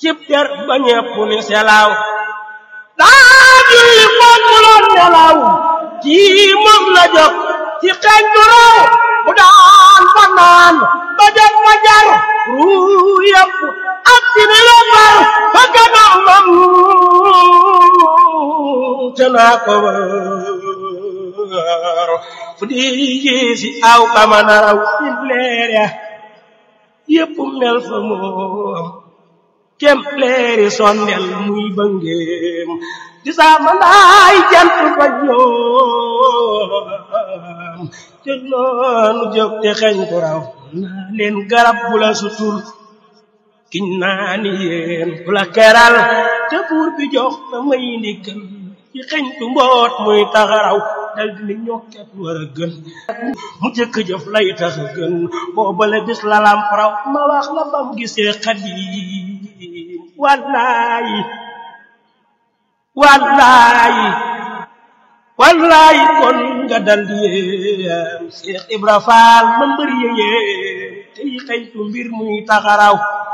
cib ter ba ñepp ni selaaw daa julli foog mu loon nelaw kii moom la jóg ci xeeñ du raw bu daan fa naan ba jot fa jar ruu yëpp ak si ni la far fa gannaaw mam te naa ko wër fu di yéesi aw kama naraw sin leer ya yëpp mel fa moom kem leeri sondel muy bëngeem di sama ndaay jant fa ñoom te noonu jóg te xeñ ko raw naa leen garab bu la sutul kiñ naa ni yéen bu la keral te buur bi jox na may ndigal ci xeñ tu mboot muy taxaraw dal di ni ñokket war a gën mu jëkk jëf lay tax a gën boobale bis la lam raw ma wax la bam gisee xadim wallaayi wallaayi wallaayi kon nga dal di yéem Seex Ibra Faal ma mbër yéem tey xëytu mbir muy taxaraw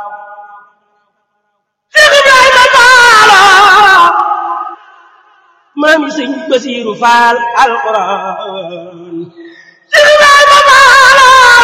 Seex Ibrahima Faal maami sëñ Basiiru Faal alquran Seex Ibrahima Faal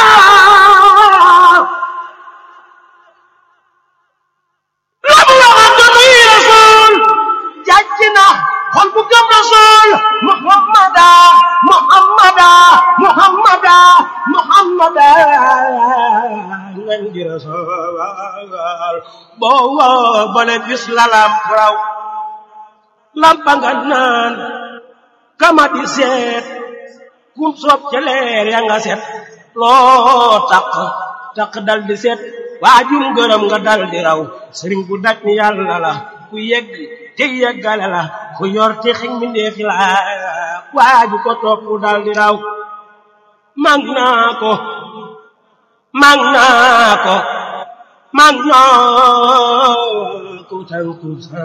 xol bu gëm rasul muhammada muhammada muhammada muhammada ngan di rasul boo bale bis la lamp raw lampa nga naan kama di seet kum soob ca leer ya nga set loo taq taq dal di seet waajum gërëm nga dal di raw sëriñ bu daj ni yàlla la ku yegg te yeggale la ku yor te xiñ mi ndeefi la waaju ko topp dal di raw mag naa ko mag naa ko mag naa ko tànku sa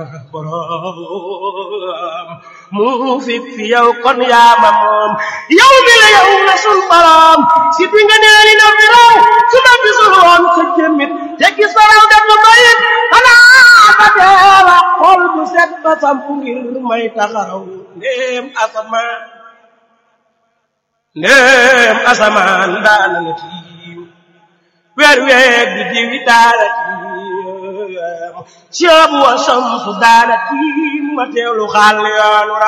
borom mu fi fi yow kon yaa ma moom yow mi la yow na sun borom si bi nga neeli na fi raw su ma gisul woon sa jëmmit te gis sa raw def na mayit xanaa ba deewa xol bu set ba sampu ngir may taxaraw ndéem asamaan ndéem asamaan daana la tiim weer weer bi diwi daana tiim ceebu wa samsu daana tiim ma teewlu xaal yoonu